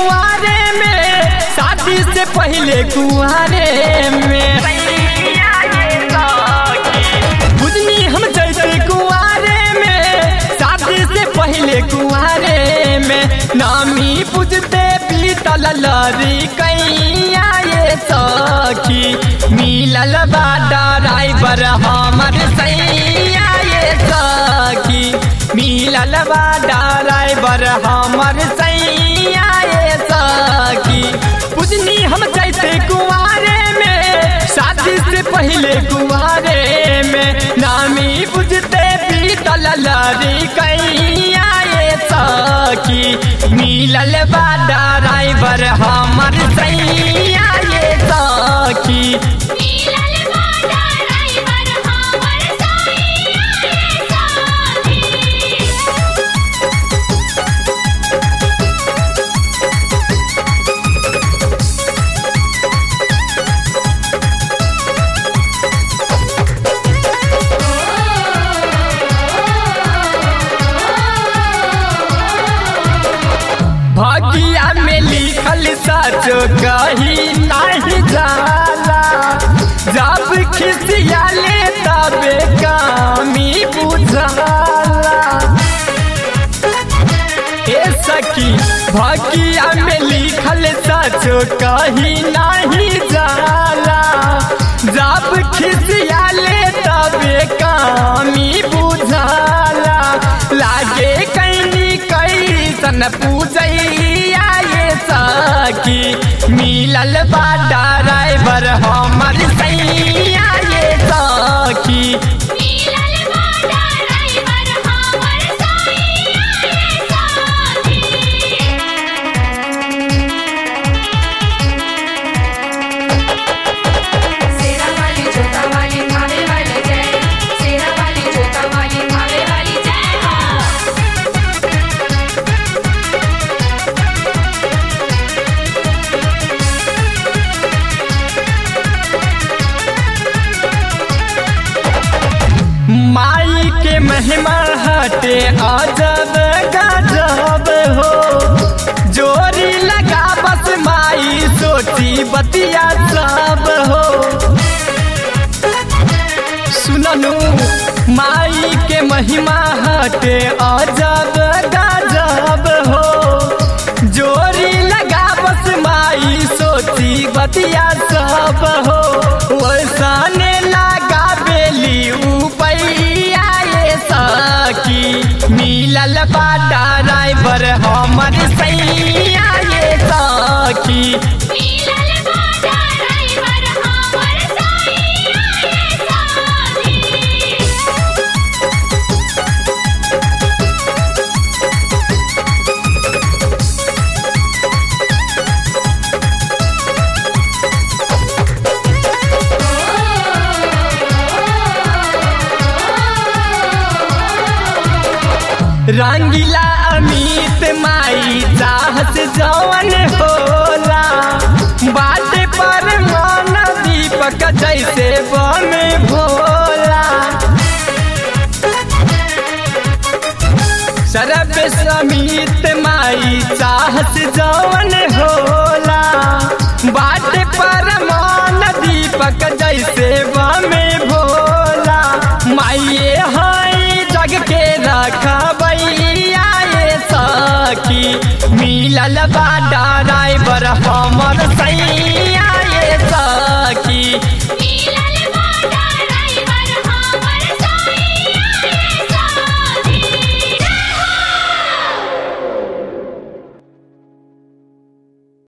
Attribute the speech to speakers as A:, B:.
A: कुआरे में शादी से पहले कुआरे में बुझनी हम जैसे कुआरे में शादी से पहले कुआरे में नामी पूजते पीतल लरी कैया ये सखी मिलल बा ड्राइवर हमर सैया ये सखी मिलल बा ड्राइवर हमर सैया ये सखी पूजनी हम जैसे कुआरे में शादी से पहले कुआरे में नामी बुझते पीतल लरी कैया ये सखी मिलल बा ड्राइवर हमर सैया ये सखी
B: मिलल बाटा ड्राइवर हमर सैया ये साथी
A: भागिया में लिखल सच कही नहीं जाला जब खिसिया ले तबे कामी बुझाला ए सखी भागिया में लिखल सच कही नहीं जाला जब खिसिया ले तबे कामी बुझाला लागे कैनी कैसन पूजैया ये सखी मिलल बा ड्राइवर हमर सैया ये सखी
B: मिलल बाटा ड्राइवर हमर सैया ये साथी
C: सेरा वाली जोता वाली खाने वाली जय सेरा वाली जोता वाली खाने वाली जय हो
A: माई के महिमा हटे अजब गजब हो जोरी लगा बस माई सोची बतिया सब हो सुननु माई के महिमा हटे अजब गजब हो जोरी लगा बस माई सोची बतिया सब हो वैसाने लगा बेली उपैया ये सखी मिलल बा ड्राइवर हमर सैया ये सखी
B: मिलल बाटा ड्राइवर हमर सैया ये साथी
A: रंगीला अमित माई चाहत जवन होला बात पर मन दीपक जैसे बन भोला सरब समित माई चाहत जवन होला बात पर मन दीपक जैसे बमे भोला माइए हाई जग के रखबैया ये सखी मिलल बा